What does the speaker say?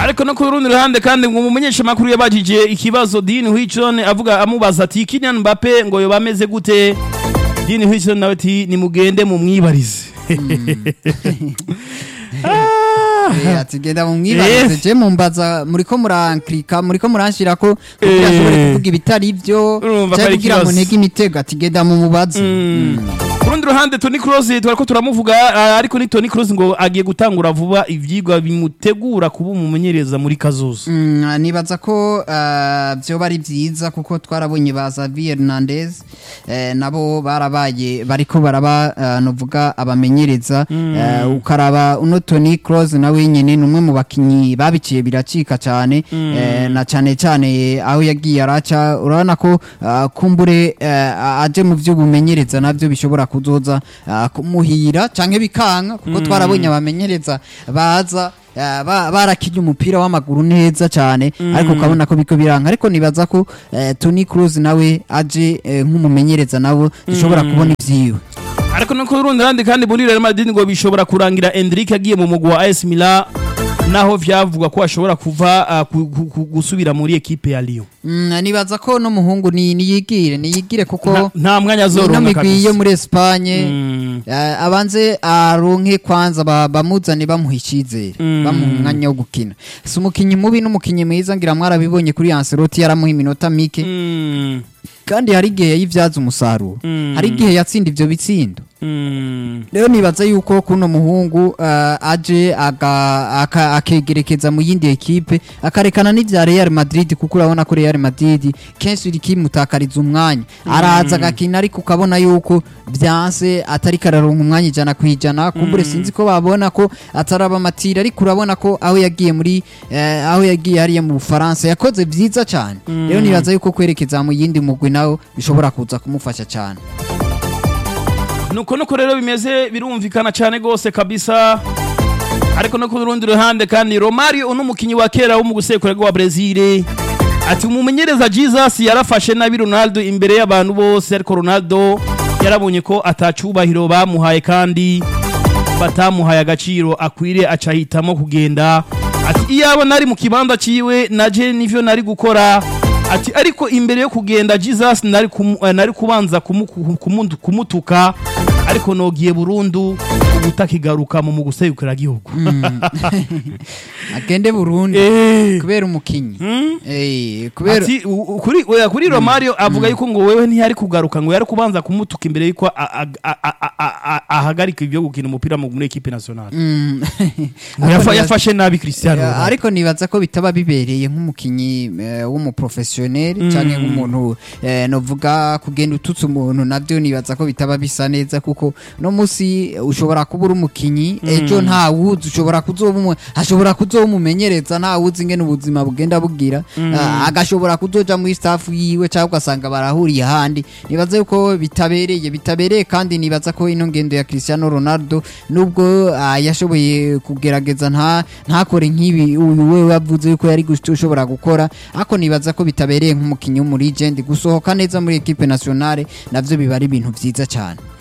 ariko no ku rundi ruhande kandi ngo umumenyesha makuru yabajije ikibazo Dean Huijson avuga amubaza ati Kylian Mbappe ngo yoba ameze gute Dean Huijson nawe ati nimugende mu mwibarize Eh, ati genda mumwibarize Eh. je mumbaza muriko murankirika muriko muranshira ko kugira ashobore Eh. kuvuga ibitari byo Urumva ko cyangwa ari kugira ngo ikibazo. ntege imitego ati genda mumubaze ku rundi ruhande Toni Kroos twariko turamuvuga ah, ariko ni Toni Kroos ngo agiye gutangura vuba ivyigwa bimutegura kuba umumenyereza muri kazoza Mm, nibaza ko uh, vyoba ari vyiza kuko twarabonye ba Xavi Hernandez eh, nabo barabaye bariko baraba uh, novuga abamenyereza eh, ukaraba uno Toni Kroos nawe nyene numwe mu bakinyi babiciye biracika cyane eh, na cyane cyane aho yagiye araca urabona ko uh, kumbure uh, aje mu vy'ubumenyereza navyo bishobora kuzoza uh, kumuhira canke bikanka kuko twarabonye abamenyereza baza eh, ba- barakinye umupira w'amaguru neza cyane ariko ukabona ko biko biranga ariko nibaza ko eh, Toni Kroos nawe aje eh, nk'umumenyereza nabo dushobora kubona ivyiwe ariko no ku rundi ruhande kandi muri Real Madrid ngo bishobora kurangira Endrick agiye mu mugwi wa AS Milan naho vyavugwa ko ashobora kuva ah, ku- ku- ku- gusubira muri ekipe ya Lyon Mm, nibaza ko n'umuhungu ni niyigire niyigire kuko Nta- nta mwanya ino azoronka migwi yo kabisa muri Espagne Mm. eh, abanze aronke kwanza ba- bamuzane bamuha icizere Mm. bamuha umwanya wo gukina si umukinyi mubi n'umukinyi mwiza ngira mwarabibonye kuri Ancelotti yaramuha iminota mike Mm. kandi hari igihe yayivyaza umusaruro Mm. hari igihe yatsinda ivyo bitsindo Mm. rero nibaza yuko kuno muhungu uh, aje aga- aka- akegerekeza mu yindi ekipe akarekana n'ivya Real Madrid kuko urabona ko Real Madrid kenshi iri kimutakariza umwanya araza agakina ariko ukabona yuko vyanse atari kararonka umwanya ijana ku ijana kumbure sinzi ko babona ko ataraba amatira ariko urabona ko aho yagiye muri eh, aho yagiye hariya mu Bufaransa yakoze vyiza cyane rero nibaza yuko kwerekeza mu yindi mugwi nawo bishobora kuza kumufasha cyane nuko nuko rero bimeze birumvikana cyane gose kabisa ariko no ku rundi ruhande kandi Romario uno mukinyi wa kera wo mu gusekura wa Brazil ati umumenyereza Jesus yarafashe nabi Ronaldo imbere y'abantu bose ariko Ronaldo yarabonye ko atacubahiro bamuhaye kandi batamuhaye agaciro akwiriye acahitamo kugenda ati iyaba nari mu kibanza ciwe naje nivyo nari gukora ati ariko imbere yo kugenda Jesus nari kumu- eh, nari kubanza kumu- kumu- kumutuka ariko nogiye burundu ubutakigaruka mu gusegukira gihugu agende Burundi Eh. kubera umukinyi eh kubera Ati, u- u- kuri oya, kuri Romario avuga yuko ngo wewe ntiyari kugaruka ngo yari kubanza kumutuka imbere yuko a- a- a- a- a- a- ahagarika ibyo gukina umupira mu- muri equipe nationale Mm. Ngo yafa- yafashe nabi Cristiano Eh, Ronaldo. ariko nibaza ko bitaba bibereye nk'umukinyi eh, w'umuprofessionnel cyangwa nk'umuntu eh, novuga kugenda ututse umuntu nabyo nibaza ko bitaba bisa neza kuko no musi ushobora kuba uri umukinyi ejo nta wuzi ushobora kuzoba umu- hashobora kuzoba umumenyereza nta wuzi ingene ubuzima bugenda bugira Ah, agashobora kuzoja muri staff yiwe cyangwa ugasanga barahuriye ahandi nibaza yuko bitabereye bitabereye kandi nibaza ko ino ngendo ya Cristiano Ronaldo nubwo ah, yashoboye kugerageza nta ntakore nk'ibi uyu we wavuze yuko yari gushobora ushobora gukora ariko nibaza ko bitabereye nk'umukinnyi w'umurigend gusohoka neza muri equipe nationale navyo biba ari ibintu vyiza cyane